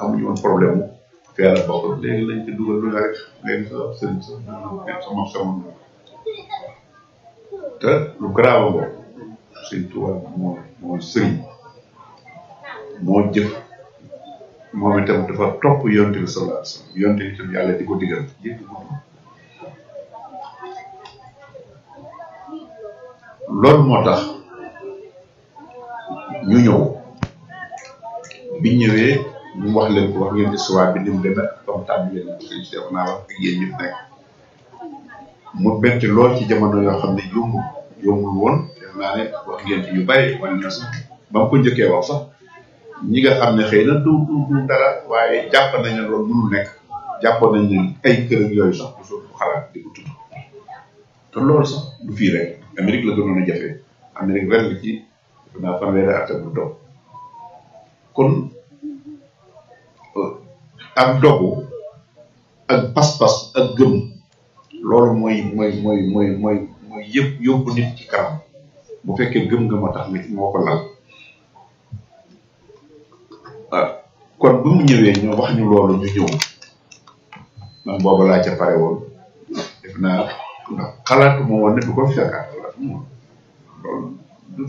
amuñu woon problème mu feera bokk léegi lañ ci dugal lu nga rek léegi sa sëriñ sa sama sama te lu grave boobu sëriñ Tuubaa moo moo sëriñ moo jëf moom itam dafa topp yonte bi sallallahu alayhi wasallam yonte bi itam yàlla di ko digal yëpp ko loolu moo tax ñu ñëw biñ ñëwee ñu wax leen ko wax ngeen histoire bi ni mu demee comme tàmbali leen sëñ Cheikh naa wax ak yéen ñëpp nekk mu bett lool ci jamono yoo xam ne yombul yombul woon def naa ne wax ngeen ci yu bàyyi wala na sax ba mu ko njëkkee wax sax ñi nga xam ne xëy na du du du dara waaye jàpp nañ ne loolu mënul nekk jàppoon nañ ne ay kër ak yooyu sax du soo xalaat di ko tudd te loolu sax du fii rek Amérique la gënoon a jafe Amérique ren la ci def naa fanweeri at bu doog kon ak dogu ak pas-pas ak gëm loolu mooy mooy mooy mooy mooy mooy yëpp yóbbu nit ci kanam bu fekkee gëm nga moo tax nit moo ko lal ah kon bu mu ñëwee ñu wax ñu loolu ñu ñëw man booba laa ca pare woon def naa ndax xalaatuma woon ne du ko fekkaat xalaatuma woon loolu du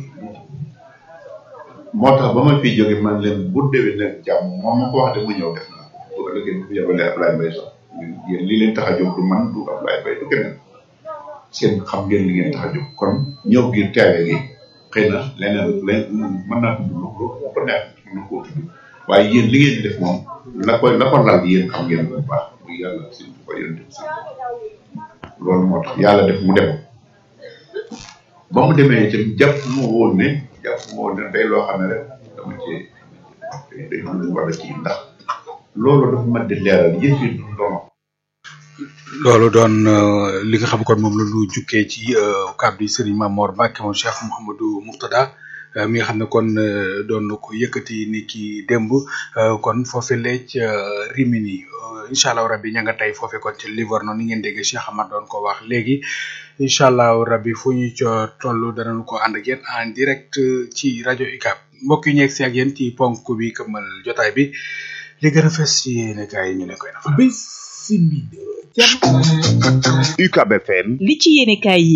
moo tax ba ma fiy jóge man leen bu déwee nag jàmm moom ma ko wax de mu ñëw def naa bu ëllëgee bu yabalee Ablaye Mbaye sax yéen lii leen tax a jóg du man du Ablaye Mbaye du keneen seen xam ngeen li ngeen tax a jóg kon ñëw gi teewe gi xëy na leneen len mën naa tudd lu lu ko neex mën na koo tudd waaye yéen li ngeen di def moom la koy la ko lal yéen xam ngeen bu baax muy yàlla si ko yonent bi loolu moo tax yàlla def mu dem ba mu demee itam jàpp mu woon ne jàpp mu woon ne day loo xam ne rek dama ci day am lu war a kii ndax loolu dafa mën di leeral yëf yi du ndono loolu doon li nga xam kon moom la ñu jukkee ci kàddu yi Serigne Mamor Mbacke moom Cheikh Mouhamadou Mourtada mi nga xam ne kon doon na ko yëkkati ni ki démb kon foofe leec Rimini incha allah rabbi ña nga tey foofe kon ci Livorno ni ngeen déggee Cheikh Amar doon ko wax léegi incha allah rabbi fu ñu co toll danañu ko ànd ak yéen en direct ci rajo UCAB mbokk yi ñeeg si ak yéen ci ponk bi këmmal jotaay bi li gën a fes ci yéene kaay yi ñu leen koy defal. Bismillah. UCAB FM li ci yéene kaay yi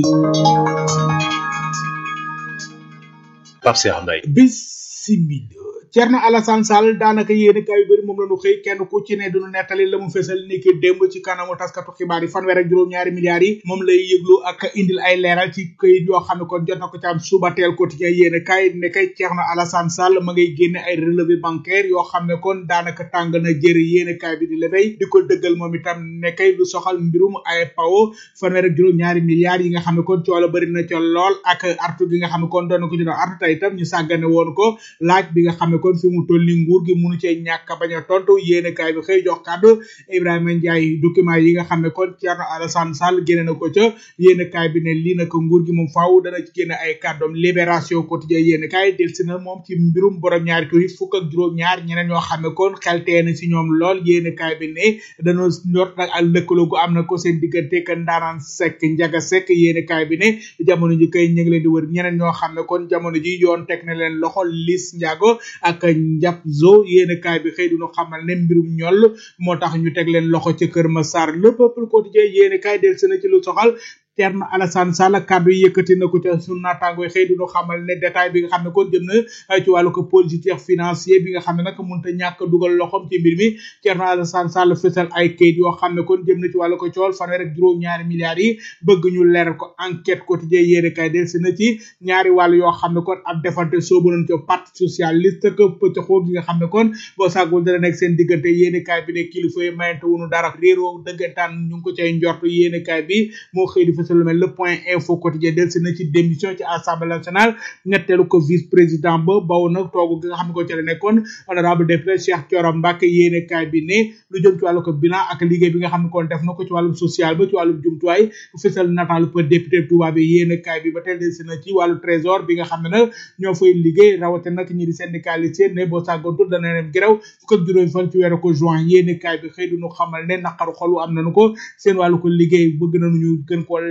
Pape Cheikh Mbaye Bismillah. Thierno Alassane Sall daanaka yéene kaay yu bëri moom la ñu xëy kenn ku ci ne duñu nettali la mu fesal ni ki démb ci kanamu taskatu xibaar yi fanweer ak juróom-ñaari milliards yi moom lay yëglu ak indil ay leeral ci këyit yoo xam ne kon jot na ko ci am suba teel quotidien yéene kaay ne kay Thierno Alassane Sall ma ngay génne ay relevé bancaire yoo xam ne kon daanaka tàng na jëri yéene kaay bi di levey di ko dëggal moom itam ne kay lu soxal mbirum ay pawo fanweer ak juróom-ñaari milliards yi nga xam ne kon coola bëri na ca lool ak artu gi nga xam ne kon doon na ko ci doon artu tey itam ñu sàggane woon ko laaj bi nga xam ne kon fi mu toll ni nguur gi munu cee ñàkk bañ a tontu yéene kaay bi xëy jox kàddu Ibrahima Ndiaye document yi nga xam ne kon Thierno Alassane Sall génne na ko ca yéene kaay bi ne lii nag nguur gi moom faaw dana ci génne ay kàddoom libération quotidien yéene kaay delsi na moom ci mbirum borom ñaari tur yi fukk ak juróom-ñaar ñeneen ñoo xam ne kon xeltee na si ñoom lool yéene kaay bi ne dañoo njort nag ak lëkkaloo gu am na ko seen diggante ka ndaanaan sekk njaga sekk yéene kaay bi ne jamono ji kay ñu ngi leen di wër ñeneen ñoo xam ne kon jamono ji yoon teg na leen loxo lis njaago ak njàpp zo yéene kaay bi xëy duñu xamal ne mbirum ñoll moo tax ñu teg leen loxo ca Kër Massar le peuple quotidien yéene kaay del sena ci lu soxal Thierno Alassane Sall kàddu yi yëkkati na ko ca sunu naataango yi xëy duñu xamal ne détail bi nga xam ne kon jëm na ci wàllu ko politique financier bi nga xam ne nag mënut a ñàkk dugal loxom ci mbir mi Thierno Alassane Sall fësal ay kayit yoo xam ne kon jëm na ci wàllu ko cool fanweer ak juróom-ñaari milliards yi bëgg ñu leeral ko enquête quotidien yéene kay del si na ci ñaari wàll yoo xam ne kon ab defante soobu nañ ko parti socialiste que pëccxoo gi nga xam ne kon boo sàggul dana nekk seen diggante yéene kaay bi ne kilifa yi mayante wunu dara réeroo dëggantaan ñu ngi ko cay njortu yéene kaay bi moo xëy di fësal lu mel le point info quotidien del si na ci démission ci assemblée nationale ñetteelu ko vice président ba baw na toogu gi nga xam ne ko ci la nekkoon honorable député Cheikh Thioro Mbacké yéene kaay bi ne lu jëm ci wàllu ko bilan ak liggéey bi nga xam ne kon def na ko ci wàllum social ba ci wàllum jumtuwaay fësal nataalu peu député Touba bi yéene kaay bi ba tey del si na ci wàllu trésor bi nga xam ne nag ñoo fay liggéey rawate nag ñi di syndicaliste ne boo sàggantul dana leen gërëw fukk ak juróomi fan ci weeru ko juin yéene kaay bi xëy duñu xamal ne naqaru xolu am nañu ko seen wàllu ko liggéey bëgg nañu ñu gën koo leer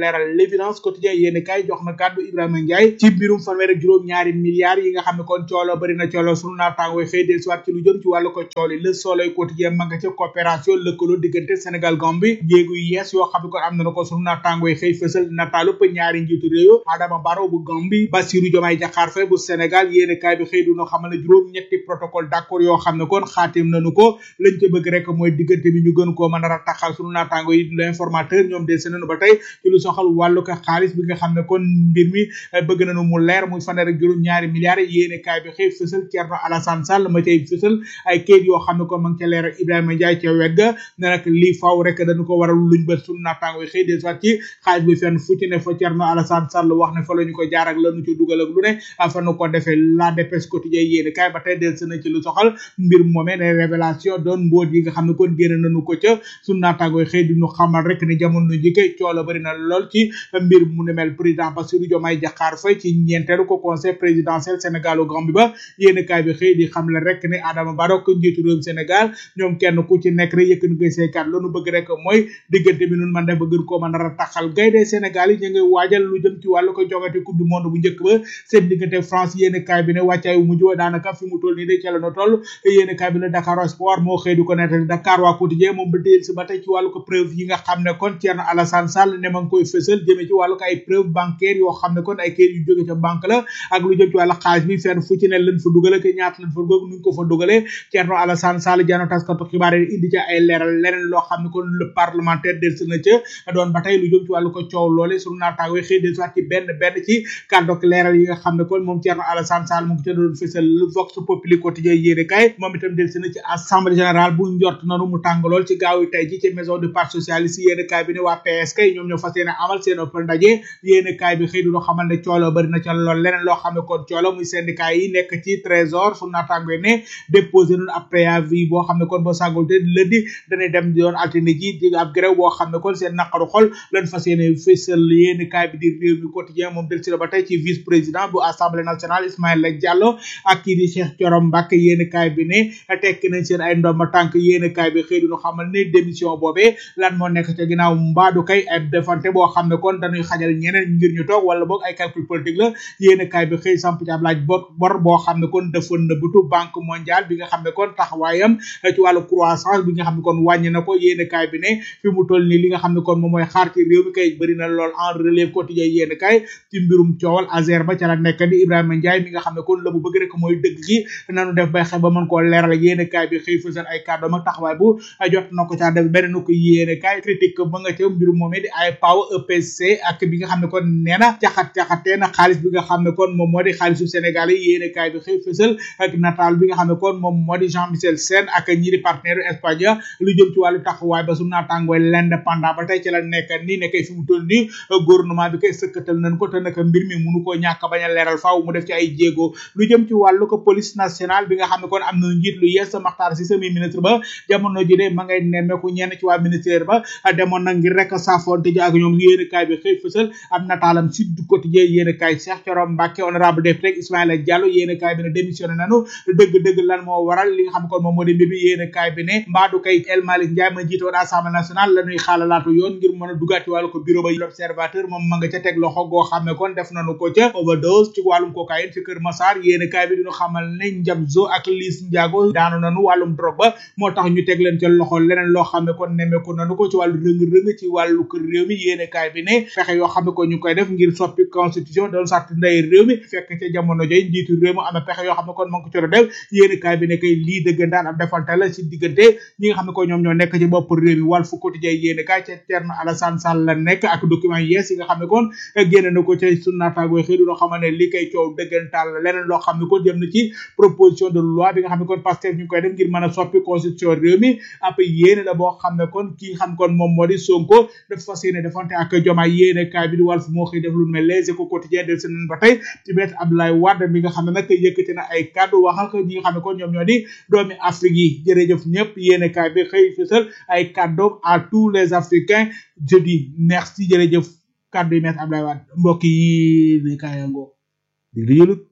leeral l'évidence quotidien yéen kaay jox na kàddu Ibrahima Ndiaye ci mbirum fanweer ak juróom ñaari milliards yi nga xam ne kon coolo bari na coolo sunu naataango xëy del soit ci lu jëm ci wàllu ko cooli le soleil quotidien ma nga ca coopération lëkkaloo diggante Sénégal Gambie jéegu yu yees yoo xam ne kon am na ko sunu naataango xëy fësal nataalu pa ñaari njiitu réew Adama Barrow bu Gambie Bassirou Diomaye Diakhar Faye bu Sénégal yéen kaay bi xëy du no xamal ne juróom ñetti protocole d'accord yoo xam ne kon xaatim nañu ko lañ ca bëgg rek mooy diggante bi ñu gën koo mën a rataxal sunu naataango yi l'informateur ñoom del nañu ba tey ci lu soxal wàllu ko xaalis bi nga xam ne kon mbir mi bëgg nañu mu leer muy fanweer ak juróom ñaari milliards yéene kaay bi xëy fësal Thierno Alassane Sall ma cay fësal ay kayit yoo xam ne kon ma ngi ca leer Ibrahima Ndiaye ca wet ga ne nag lii faw rek dañu ko waral luñ bët sunu naataango yi xëy des waat ci xaalis bi fenn fu ci ne fa Thierno Alassane Sall wax ne fa la ñu ko jaar ak lañu ci dugal ak lu ne fa nu ko defee la dépêche quotidien yéene kaay ba tey del na ci lu soxal mbir moomee ne révélation doon mbóot yi nga xam ne kon génn nañu ko ca sunu naataango yi xëy di ñu xamal rek ne jamono ji kay coola bari na lool ci mbir mu ne mel président Bassirou Diomaye Diakhar Faye ci ñeenteelu ko conseil présidentiel Sénégal au Gambie ba yéen kaay bi xëy di xam le rek ne Adama Barrow ko njiitu réewum Sénégal ñoom kenn ku ci nekk rek yëkkati koy seekat loolu bëgg rek mooy diggante bi nun man def ba gën koo mën a rataxal gaynde Sénégal yi ñu ngi waajal lu jëm ci wàllu ko jogante coupe du monde bu njëkk ba seen diggante France yéen kaay bi ne wàccaay wu mujj wa daanaka fi mu toll nii de ca la no toll yéen kaay bi ne Dakar Sport moo xëy di ko nettali Dakar waa quotidien moom ba téyel si ba tey ci wàllu ko preuve yi nga xam ne kon Thierno Alassane Sall ne ma ngi koy fësal jëmee ci wàllu ko ay preuve bancaire yoo xam ne kon ay kayit yu jóge ca banque la ak lu jëm ci wàllu xaalis bi fenn fu ci ne lañ fa dugale ke ñaata lañ fa dugal nuñ ko fa dugalee Thierno Alassane Sall jano taskatu xibaar yi indi ca ay leeral leneen loo xam ne kon le parlementaire del na ca doon ba tey lu jëm ci wàllu ko coow loole sunu naataango xëy del soit ci benn benn ci kàddoog leeral yi nga xam ne kon moom Thierno Alassane Sall mu ngi ca doon fësal Vox Populi quotidien yéene kay moom itam del na ci assemblée générale bu njort nanu mu tàng lool ci gaaw yi tey ji ci maison du parti socialiste yéene kay bi ne waa PS kay ñoom ñoo fas yéene amal seen ëpp ndaje yéene kay bi xëy du xamal ne coolo bari na ca lool leneen loo xam ne kon coolo muy syndicat yi nekk ci trésor su naataango ne déposé nañu ab préavis boo xam ne kon boo sàggul te lundi dañuy dem doon altine ji di ab grève boo xam ne kon seen naqaru xol lañ fas yéene fësal yéene kay bi di réew mi quotidien moom del si la ba tey ci vice président bu assemblée nationale Ismaïla Diallo ak kii di Cheikh Thioro Mbacké yéene kay bi ne tekki nañ seen ay ndomba tànk yéene kay bi xëy du xamal ne démission boobee lan moo nekk ca ginnaaw mbaadu kay ay defante boo xam ne kon dañuy xajal ñeneen ngir ñu toog wala boog ay calcul politique la yéene kaay bi xëy samp ci ab laaj bor bor boo xam ne kon dafa nëbbatu banque mondiale bi nga xam ne kon taxawaayam ci wàllu croissance bi nga xam ne kon wàññi na ko yéene kaay bi ne fi mu toll nii li nga xam ne kon moom mooy xaar ci réew mi kay bëri na lool en relève quotidien yéene kaay ci mbirum coowal Azer ba ca la nekk di Ibrahima Ndiaye mi nga xam ne kon la mu bëgg rek mooy dëgg gi nanu def bay xe ba mën koo leeral yéene kaay bi xëy fësal ay kàddoom ak taxawaay bu jot na ko caa def beneen ko yéene kaay critique ba nga ca mbirum moomee di ay paw EPC ak bi nga xam ne kon nee na caxat caxatee na xaalis bi nga xam ne kon moom moo di xaalisu Sénégal yi yéene kaay bi xëy fësal ak nataal bi nga xam ne kon moom moo di Jean Michel Sène ak ñi di partenaire Espagne lu jëm ci wàllu taxawaay ba su naatàngooy l'indépendant ba tey ci la nekk nii nekkay fi mu toll nii gouvernement bi kay sëkkatal nañ ko te nag mbir mi munu koo ñàkk bañ a leeral faaw mu def ci ay jéego lu jëm ci wàllu ko police nationale bi nga xam ne kon am na njiit lu yees Makhtar Cissé mi ministre ba jamono ji de ma ngay nemmeeku ñenn ci waa ministère ba demoon na ngir rek saafonte ji ak ñoom yéene kaay bi xëy fësal am nataalam si du quotidien yéene kaay Cheikh Thioro Mbacké honorable député Ismaïla Diallo yéene kaay bi ne démissionné nanu dëgg-dëgg lan moo waral li nga xam ne kon moom moo di mbir mi yéene kaay bi ne mbaadu kay El Malick Ndiaye ma jiite woon assemblée nationale la ñuy xaalalaatu yoon ngir mën a dugaat ci wàllu ko bureau ba l'observateur moom ma nga ca teg loxo goo xam ne kon def nañu ko ca overdose ci wàllum cocaïne fi Kër Massar yéene kaay bi diñu xamal ne Njabzo ak Liss Ndiago daanu nanu wàllum drogue ba moo tax ñu teg leen ca loxo leneen loo xam ne kon nemmeeku nanu ko ci wàllu rëng-rëng ci wàllu kër réew mi yéene kaay bi ne fexe yoo xam ne ko ñu koy def ngir soppi constitution doon sart ndey réew mi fekk ca jamono joy njiitu réew mi am na pexe yoo xam ne kon ma ngi ko ci doon def yéene kaay bi ne kay lii dëggantaan ab defante la ci diggante ñi nga xam ne ko ñoom ñoo nekk ci bopp réew mi Walf Quotidien yéene kaay ca Thierno Alassane Sall la nekk ak document yees yi nga xam ne kon génne na ko ca sunu naataangoo xëy du loo xam ne li koy coow dëggantaan la leneen loo xam ne kon jëm na ci proposition de loi bi nga xam ne kon Pastef ñu ngi koy def ngir mën a soppi constitution réew mi ab yéene la boo xam ne kon ki nga xam kon moom moo di Sonko dafa fas yéene defante ak Diomaye yéene kaay bi di Walf moo xëy def lu mel Les Échos quotidien del seen ba tey ci bet Abdoulaye Wade mi nga xam ne nag yëkkati na ay kàddu waxal ko ñi nga xam ne kon ñoom ñoo di doomi Afrique yi jërëjëf ñëpp yéene kaay bi xëy fësal ay kàddoom à tous les Africains je dis merci jërëjëf kàddu yi met Abdoulaye Wade mbokk yi ne kaayango dig di yëlut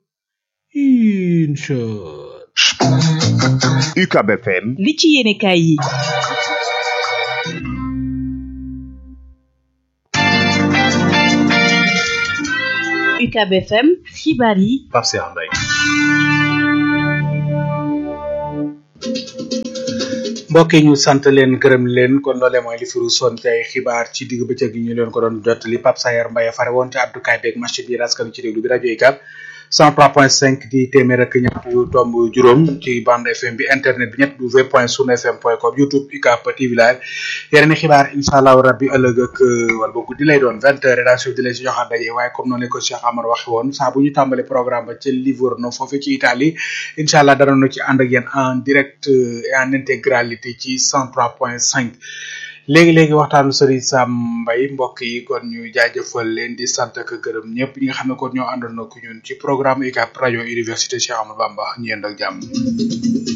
incha UCAB FM li ci yéene kaay yi UCAB FM xibaar yi Pape Cheikh Mbaye mbokk yi ñu sant leen gërëm leen kon loolee mooy li firu son ci ay xibaar ci digg bëccëg yi ñu leen ko doon jottali Pape Sayer Mbaye fare woon ci abdukaay beeg machine bi raskanu ci déglu bi rajo UCAB 103.5 di téeméer ak ñett yu tomb juróom ci bande FM bi internet bi ñett w point sun fm point com youtube UCAB TV live yeneen i xibaar incha allahu rabbi ëllëg ak wala ba guddi lay doon vingt heures rédaction di leen si joxaat daje waaye comme noonu la ko Cheikh Amar waxe woon saa bu ñu tàmbale programme ba ca Livorno foofu ci Italie incha allah danañu ci ànd ak yéen en direct et en intégralité ci 103.5 léegi-léegi waxtaanu Serigne Sam Mbaye mbokk yi kon ñu jaajëfal leen di sant ak gërëm ñëpp ñi nga xam ne kon ñoo àndoon na ko ñun ci programme UCAB rajo université Cheikh Amadou Bamba ñu yend ak jàmm